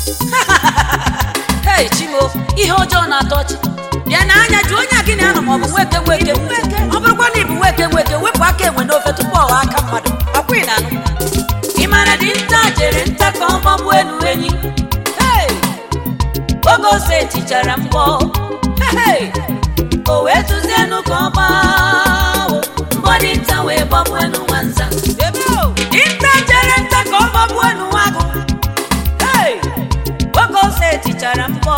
hei chimo ihe ọjọọ na-atọ ọchị bịa na anya jụ onye a gị na-anọ ma ọ bụ nweke nweke ọ bụrụkwa na ị bụ nweke nweke wepụ aka enwe n'ofe tupu ọwa aka mmadụ ọkwa ị na-anụ ị mara dị nta jere nta ka ọ gbagbuo elu enyi hei oge ose tichara mgbọ hei o wee tụzienụ ka ọ gbaa mbọ dị nta wee gbagbuo elu nwanza dinta jere nta ka ọ gbagbuo elu nwagụ hei oge ose tichara mgbọ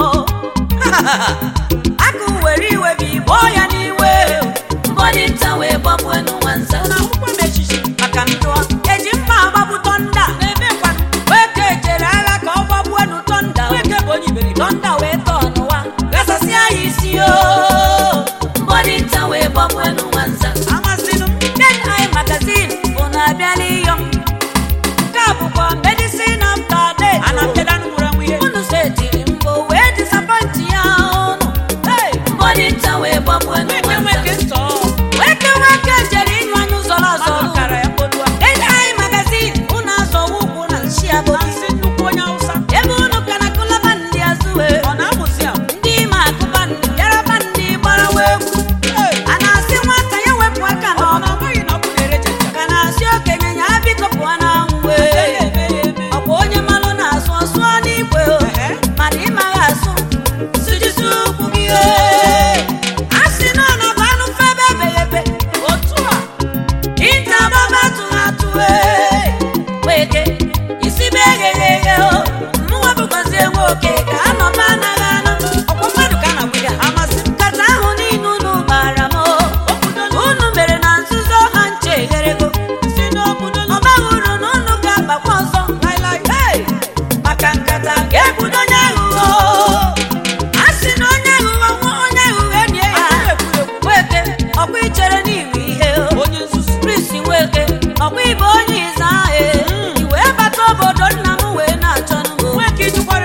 akụ were iwe bụ igbo ya n'iwe mbọ dị nta wee gbagbuo elu nwanza maka ndụọ eji mma agbagbu tọnda weke jere agha ka ọ gbagbuo elu tọnda tọnda wee tọọ n'ụwa gasasịa ya isi o mbọ dị nta wee gbagbuo elu nwanza Deadline magazine bụ na-abịala iyo m nke a bụkwa medicine after death unu setiri mbọ wee disappoint ya unu Hey! mbọ dị nta wee gbagbuo elu nwanza nweke nweke jere ịnyụ anya ụzọrọ azọrọ Deadline magazine unu azọwa ụkwụ na nshi abodi ebe unu ka na kụlaba ndị azụwe ndị ime akụba ndị bịaraba ndị gbarawa egwu a na-asị nwata ya wepụ aka n'ọnụ ka na-asị okenye ya biko pụọ n'anwụ wee ọ bụ onye malụ na-asụ ọsụọ n'igwe o mana ịmaghị asụ sụjisi ukwu gị o a sị na ọ nọbụ anụ febe ebeghebe otu a ite agbaba tụrụ atụ ee weke isi be egheghị eghe o mụnwa bụkwazi enwe oke ka anọba anaghị anụ ọkwa mmadụ ka na ya nkata ahụ niile unu gbara m o unu mere na nzuzo ha nche egherego ọ baghị uru na unu ga-agbakwa ọzọ Hey! maka nkata ga-ebudo onye aghụghọ a sị na onye aghụghọ nwa onye aghụghọ enyi ya weke ọkwa ichere n'iwu ihe o Chris Nweke ọkwa ibe onye ịza ahụ i wee bata obodo nna m wee na-achọ n'ugbo nweke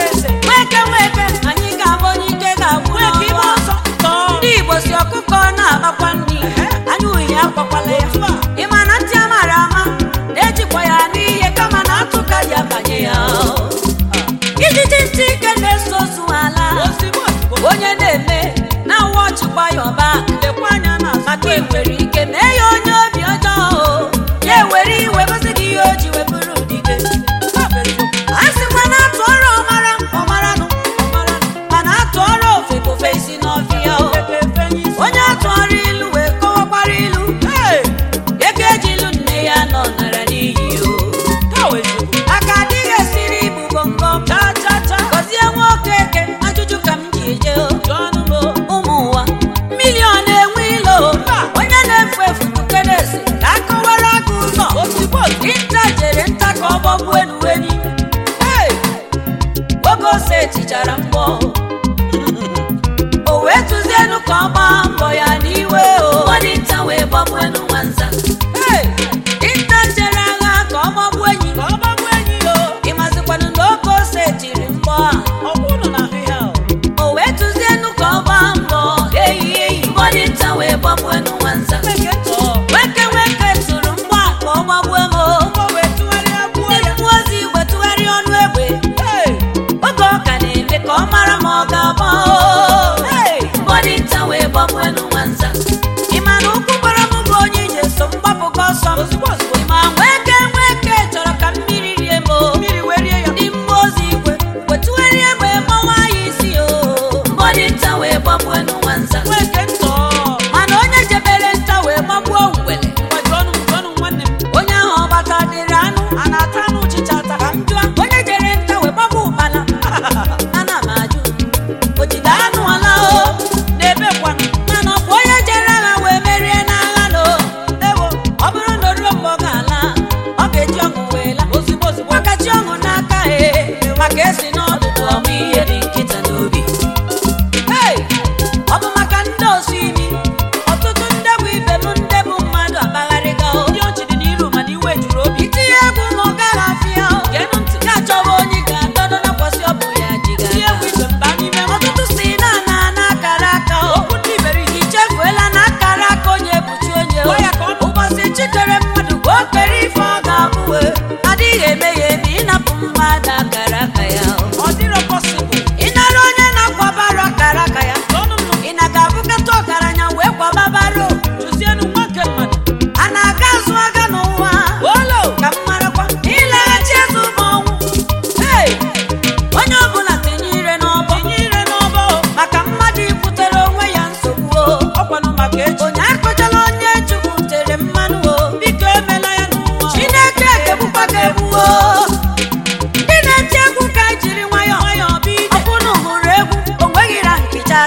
nweke anyị ga-abụ onye ike ga-agwụ n'ọnụ ndị Igbo si ọkụkọ na-agbakwa nri anya uhie akwakwala ya ị ma na ntị amara ama na-ejikwa ya n'ihe kama na atụ ka ji abanye ya ijiji ntị ike na-eso ozu ala onye na-eme na-awa ọchịkwa ya ọba maka ị nwere ike mee ya onye obi ọjọọ o. ya ewere iwe gosi gị ihe o ji wepụrụ dike a sịkwa na atụ ọrụ ọmara ọmaranụ mana atụ ọrụ ofe ka ofe isi n'ọfịa o onye atụ ọrụ ilu wee kọwakwara ilu ego eji ilu nne ya nọ nara n'iyi o aka adịghị esiri ibu bongo gọzie nwoke eke ajụjụ ka m ji eje o ụmụ ụwa milion enwe ilo onye na-efu efu tukeresi ka a kọwara aka ụzọ nta jere nta ka ọ gbagbuo elu enyi Hey! oge ose tichara mgbọ o wee tụzienu ka ọ gbaa mbọ ya n'iwe o nta wee gbagbuo elu nwanza Hey! nta jere agha ka ọ gbagbuo enyi ịmazikwanụ na oge ose tiri mgbọ a o wee tụzienu ka ọ gbaa mbọ eyi eyi mbọ dị nta wee gbagbuo elu nwanza nweke nweke tụrụ mgbọ a ka ọ gbagbuo m o ndị mmụọ ozi wetụgharị ọnụ egbe oge ọ ka na-eme ka ọ mara ma ọ ga-agba o mbọ dị nta wee gbagbuo elu nwanza ị ma na ụkwụ gbara m bụ onye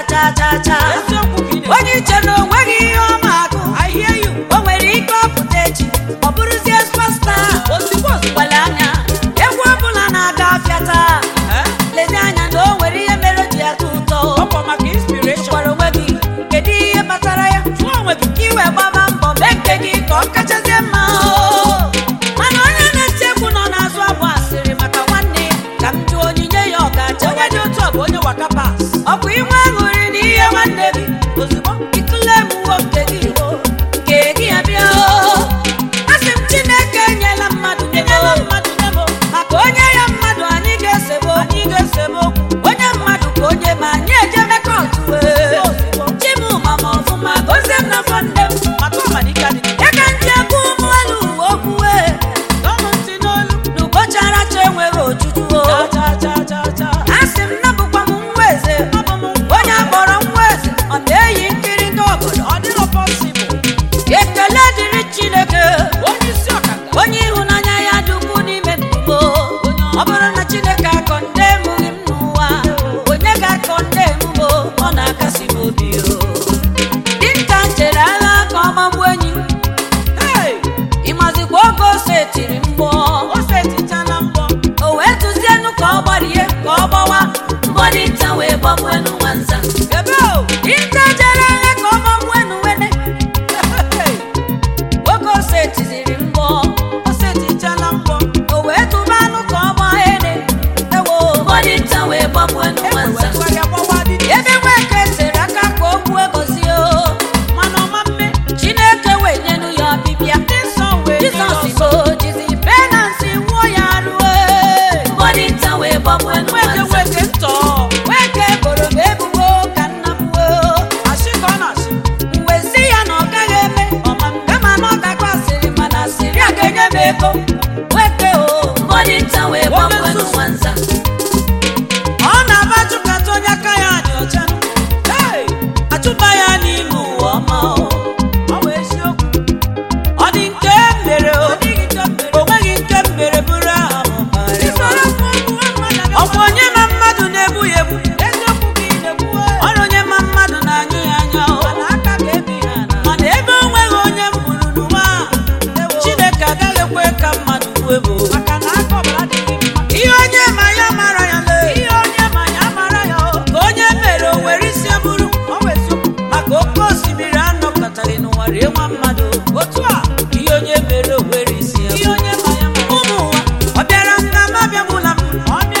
cha cha cha eziokwu ka ị na-ekwu. onye iche na onweghị ihe ọma agụ I hear you. o nwere ike ọpụta echi ọ bụrụzie spasta ozugbo ozugbo gbale anya egwu ọbụla na-aga afịa taa Eh? lezi anya na o nwere ihe mere o ji atọ ụtọ ọkwa maka inspiration gwara onwe gị kedu ihe kpatara ya jụọ onwe gị ka iwe gbaba mbọ mee nke gị ka ọ kachazie mma o. mana onye na-eti egwu nọ n'azụ abụ asịrị maka nwanne ya ka m jụọ onyinye ya ọ ga-acha onye dị otu a bụ onye waka pass ọ bụ inwe aṅụrị na ihe nwanne gị ozugbo ikule emuwo nke gị o nke gị abịa o asị m chineke enyela mmadụ enyela nebo mmadụ nemo maka onye ya mmadụ anyị ga-esebe okwu anyị ga-esebe okwu onye mmadụ ka onye ma anyị ejebe kọtụ wee chimụma ma ọfụma gozie m na nwanne m maka ọmadike adịghị ya ka ndị egwu ụmụ elu uwe okwu wee n'ọnụ ntị n'olu n'ụbọchị aracha enweghị ojuju o cha cha cha cha asị m nabụkwa m nwa eze abụ m nwa onye akpọrọ nwa eze ọ na-eyi nkiri ndị obodo ọ dịrọ possible ekele dịrị chineke onye isi ọkaka onye ịhụnanya ya dị ukwuu n'ime ndụgbo ọ bụrụ na chineke akọ ndị emughị m n'ụwa onye ga-akọ ndị emume ọ na-akasi m obi o dinta chere agha ka ọ magbuo enyi hey ịmazikwa oge ose tiri mgbọ ose etichala mbọ o wee tụzienụ ka ọ gbarie ka ọ gbawa mbọ dinta wee gbagbuenu nwanza ebe o dinta chere agha ka ọ magbuenu wene Hey, oge ose tiziri mgbọ ose etichala mbọ o wee tụba anụ ka ọ gbaa ene ewo mbọ dinta wee gbagbuenu nwanza ewetụgharịa gbawa dị ebe nweke tere aka ka o gbuo gozie o mana ọma mme chineke wee nyenu ya ọbịbịa ndị nsọ wee nye ya jizọs ọsọ. go jizi penansi nwụọ ya rue mbọdịnta wee gbagbuenu weke nwanza weke ntọ nweke boro m ebubo ka nna m wee asị ka ọ na-asị wezi ya na ọ gaghị eme kama na ọ gakwa asịrị mana asịrị a ga-enye m ego nweke o mbọdịnta wee gbagbuenu nwanza ọ na-aba chụkata onye aka ya dị ọcha Hey, achụba ya n'ime ụwa ọma o. ọ bụ eziokwu ọ dị nke m mere o o nweghị nke m mere bụrụ aha m kparịwa. ọ bụ onye ma mmadụ na-egbu ya egbu ọ na onye ma mmadụ na-anyụ ya anya o mana ebe o nweghị onye m gburu n'ụwa a, chineke agaghị ekwe ka mmadụ gbuo ebo ihe onye ma ya mara ya lee ka onye mere o were isi eburu maka oke osimiri anọkọtaghị n'ụwa rie nwa mmadụ otu a ihe onye mere o were isi ya ụmụ ụwa ọ bịara m na m abịagbula m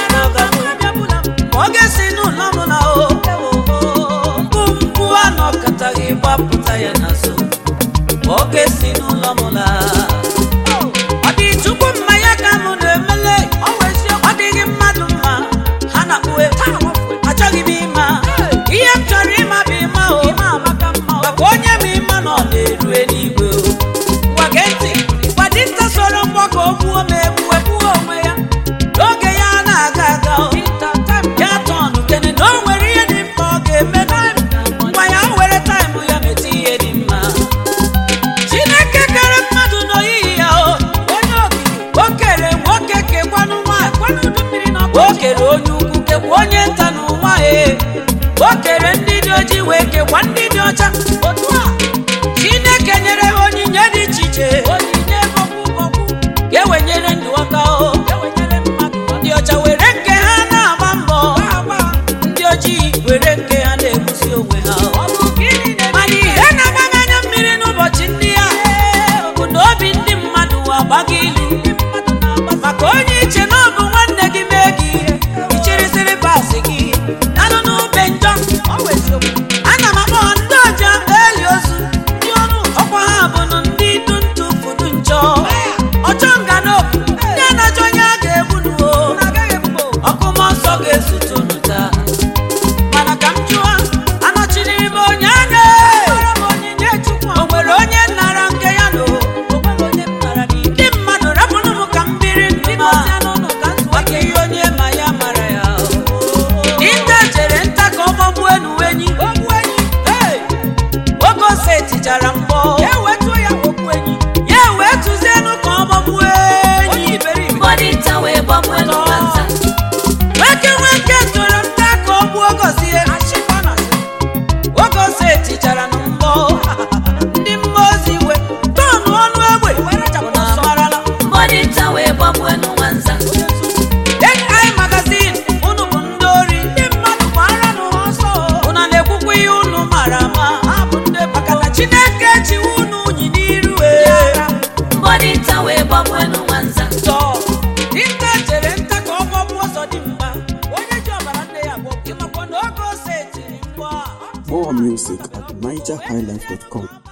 ma ọ ga-esi n'ụlọ m na o mkpu mkpu anọkọtaghị gbapụta ya n'azụ ma ọ ga-esi n'ụlọ m laa ọ dị chukwu mma ya ka m na-emele ọ dịghị mmadụ mma ha na-akpụwe achọghị m ịma ihe m chọrọ ịma bụ ịma o maka onye m ịma nọ na-eru eluigwe o gwa gee ntị gwa dinta soro mgbakọ o gbuo m egbu egbuo onwe ya n'oge ya na-aga aga o ya tọnụ kene na o nwere ihe dị mma ọ ga-eme ngwa ya were taịmụ ya meta ihe dị mma chineke kere mmadụ n'oyiyi ya o o kere nwoke kekwanụ nwaanyị o kere onye ukwu kekwa onye nta n'ụwa e o kere ndị dị ojii wee kekwa ndị dị ọcha otu a chineke nyere ha onyinye dị iche iche ga-ewenyere ndụ aka o ndị ọcha were nke ha na-agba mbọ ndị ojii were nke ha na-egbusi onwe ha o. mana ihe na-agbaghị anya mmiri n'ụbọchị ndị ya bụ na obi ndị mmadụ agbaghị ilu maka onye iche na ọ bụ nwanne gị mee gị ihe ichirisiri pasị gị nanụ n'ube njọ ana m akpọ ndị ọja eli ozu More music at nigerhighlife.com.